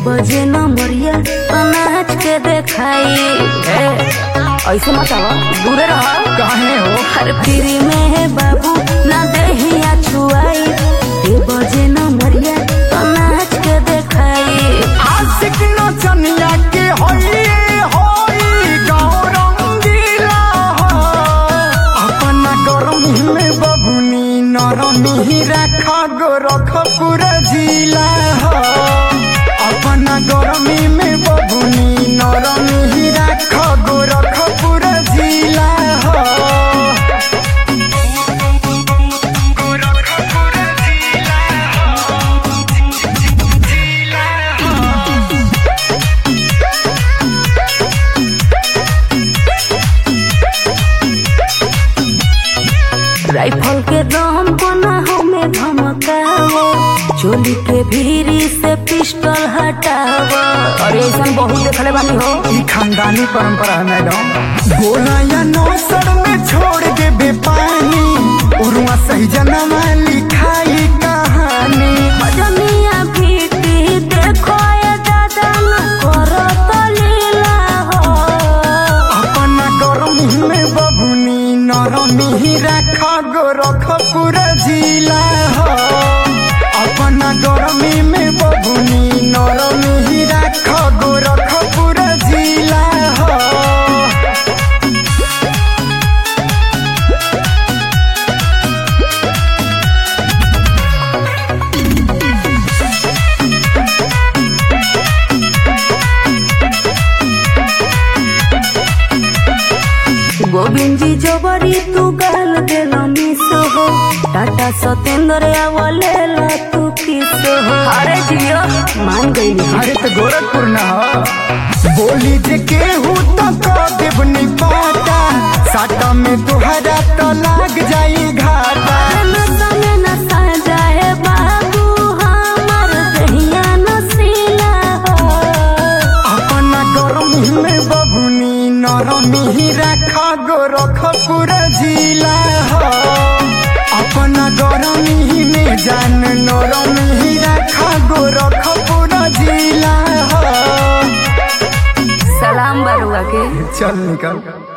बजे न मरिया अनाज के देखाई ए, ऐसे मत आवा दूरे रहा काहे हो हर फ्री में है बाबू ना दहिया छुआई ए बजे न मरिया अनाज के देखाई आशिक नचनिया के होई होई गाँव रंगीला हो अपना गरमी में बबुनी नरमी रखा गो रख पूरा जिला हो अपना गरमी में बबुनी नरमी रख गो रख पूरा जिला हो राइफल के दम बना हमें धमकावो चोली के भीरी से पिस्टल हटावो अरे ऐसा बहुत देखले बानी हो ई खानदानी परंपरा है मैडम गोला या नौसर में छोड़ दे बेपानी उरुआ सही जनवा लिखाई कहानी जमिया भीटी देखो ये दादा न करो तो लीला हो अपना गरमी में बबुनी नरमी रखा गो रख पूरा जिला हो अपना गरमी में बबुनी नरमी रख गो रख पूरा जिला हो गोविंद जी जोबरी तू गाल देल मिस हो टाटा सतेंद्र आवले ला तू किस हो अरे जियो मान गई अरे तो गोरखपुर न हो बोली जे केहू तो कह देव नहीं पाता साटा में तुहरा तो लाग जाई घाटा अपना गरमी में बबुनी नरमी रखा गो रख पूरा जिला हो अपना गरमी में जान नरमी रखा गो रख पूरा जिला हो सलाम बरुआ के चल निकल